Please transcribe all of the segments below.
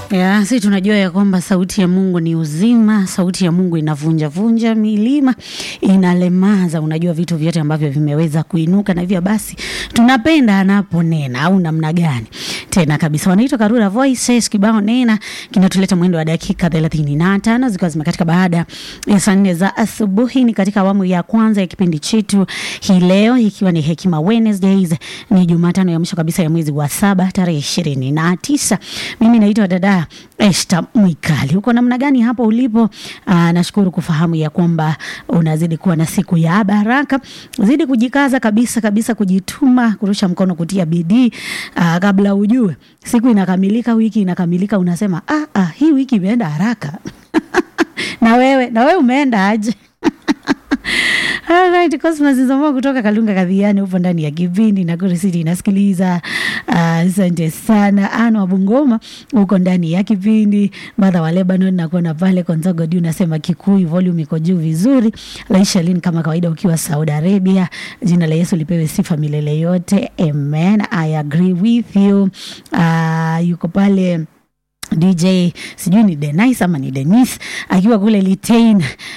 Ya, si tunajua ya kwamba sauti ya Mungu ni uzima, sauti ya Mungu inavunja vunja milima, inalemaza, unajua vitu vyote ambavyo vimeweza kuinuka, na hivyo basi tunapenda anaponena, au namna gani? Tena kabisa, wanaitwa Karura Voices, kibao nena kinatuleta mwendo wa dakika thelathini na tano zikiwa zimekatika baada ya saa nne za asubuhi. Ni katika awamu ya kwanza ya kipindi chetu hii leo, ikiwa ni Hekima Wednesdays, ni Jumatano ya mwisho kabisa ya mwezi wa saba tarehe ishirini na tisa. Mimi naitwa dada Esta Mwikali. Uko namna gani hapo ulipo? Aa, nashukuru kufahamu ya kwamba unazidi kuwa na siku ya baraka. Zidi kujikaza kabisa kabisa, kujituma, kurusha mkono, kutia bidii. Aa, kabla ujue siku inakamilika, wiki inakamilika, unasema ah, ah, hii wiki imeenda haraka. na wewe na wewe umeenda aje? Alright, Cosmas Nzomo kutoka Kalunga Kadhiani upo ndani ya kipindi na Nakuru City inasikiliza. Asante uh, sana. Ano wa Bungoma uko ndani ya kipindi. Madha wa Lebanon nakuona pale Konzogo Diu nasema Kikuyu volume iko juu vizuri. Laisha Lin kama kawaida ukiwa Saudi Arabia. Jina la Yesu lipewe sifa milele yote. Amen. I agree with you. Uh, yuko pale DJ sijui ni Denise ama ni Denis akiwa kule Litain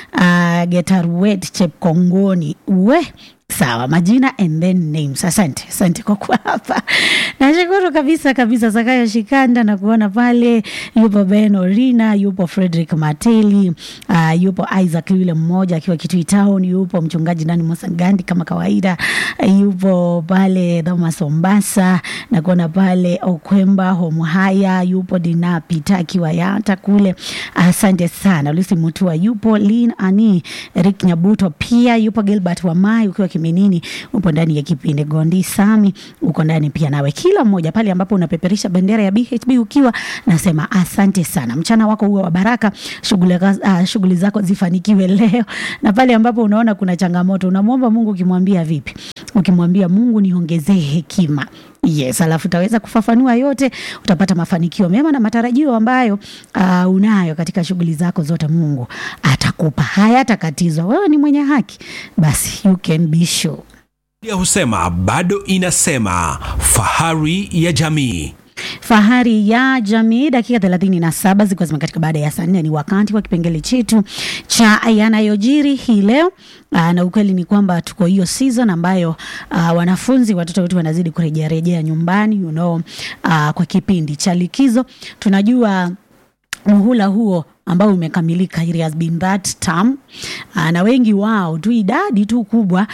uh, Getaruet Chepkongoni we sawa majina and then names. Asante, asante kwa kuwa hapa. Nashukuru kabisa kabisa. Zakayo Shikanda na kuona pale, yupo Ben Orina, yupo Frederick Mateli, uh, yupo Isaac yule mmoja akiwa Kitui Town, yupo mchungaji Nani Mosangandi kama kawaida, uh, yupo pale Thomas Ombasa na kuona pale Okwemba Homhaya, yupo Dina Pita akiwa Yata kule. Asante sana. Lucy Mutua yupo, Lin Ani, Rick Nyabuto pia yupo, Gilbert Wamai ukiwa Kiminini upo ndani ya kipindi. Gondi Sami uko ndani pia, nawe kila mmoja pale ambapo unapeperisha bendera ya BHB ukiwa nasema asante sana. Mchana wako uwe wa baraka, shughuli uh, shughuli zako zifanikiwe leo, na pale ambapo unaona kuna changamoto unamwomba Mungu ukimwambia vipi? Ukimwambia Mungu niongezee hekima Yes, alafu utaweza kufafanua yote, utapata mafanikio mema na matarajio ambayo uh, unayo katika shughuli zako zote. Mungu atakupa, hayatakatizwa. Wewe ni mwenye haki, basi you can be sure. Biblia husema bado inasema, fahari ya jamii Fahari ya jamii, dakika thelathini na saba zikiwa zimekatika baada ya saa nne. Ni wakati wa kipengele chetu cha yanayojiri hii leo. Aa, na ukweli ni kwamba tuko hiyo season ambayo uh, wanafunzi watoto wetu wanazidi kurejea rejea nyumbani you know, uh, kwa kipindi cha likizo. Tunajua muhula huo ambao umekamilika, it has been that term uh, na wengi wao tu idadi tu kubwa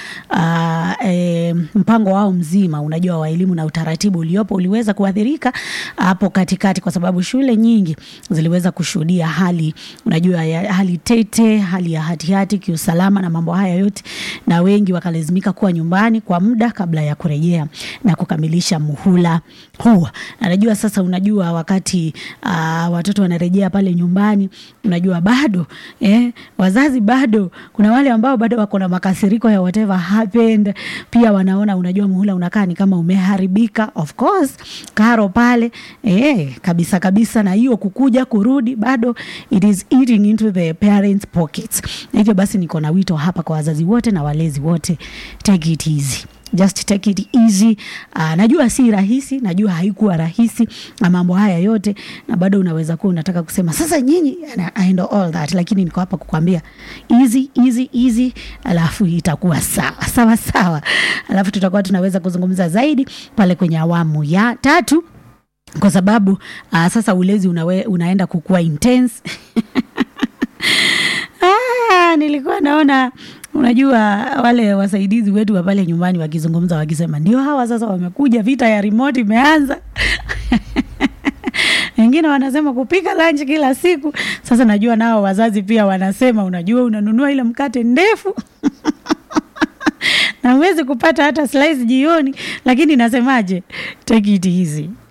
uh, e, mpango wao mzima unajua wa elimu na utaratibu uliopo uliweza kuathirika hapo katikati, kwa sababu shule nyingi ziliweza kushuhudia hali unajua ya, hali tete, hali ya hatihati kiusalama na mambo haya yote, na wengi wakalazimika kuwa nyumbani kwa muda kabla ya kurejea na kukamilisha muhula huo. Najua sasa, unajua wakati uh, watoto wanarejea pale nyumbani unajua bado eh, wazazi bado kuna wale ambao bado wako na makasiriko ya whatever happened. Pia wanaona unajua muhula unakaa ni kama umeharibika. Of course karo pale eh, kabisa kabisa, na hiyo kukuja kurudi bado it is eating into the parents pockets. Hivyo basi niko na wito hapa kwa wazazi wote na walezi wote, take it easy just take it easy. Uh, najua si rahisi, najua haikuwa rahisi na mambo haya yote, na bado unaweza kuwa unataka kusema sasa nyinyi, I know all that, lakini niko hapa kukwambia easy easy easy, alafu itakuwa sawa sawa sawa, alafu tutakuwa tunaweza kuzungumza zaidi pale kwenye awamu ya tatu kwa sababu uh, sasa ulezi unawe, unaenda kukua intense ah, nilikuwa naona Unajua wale wasaidizi wetu wa pale nyumbani wakizungumza wakisema, ndio hawa sasa wamekuja, vita ya remote imeanza. Wengine wanasema kupika lunch kila siku. Sasa najua nao wazazi pia wanasema, unajua unanunua ile mkate ndefu na huwezi kupata hata slice jioni, lakini nasemaje, take it easy.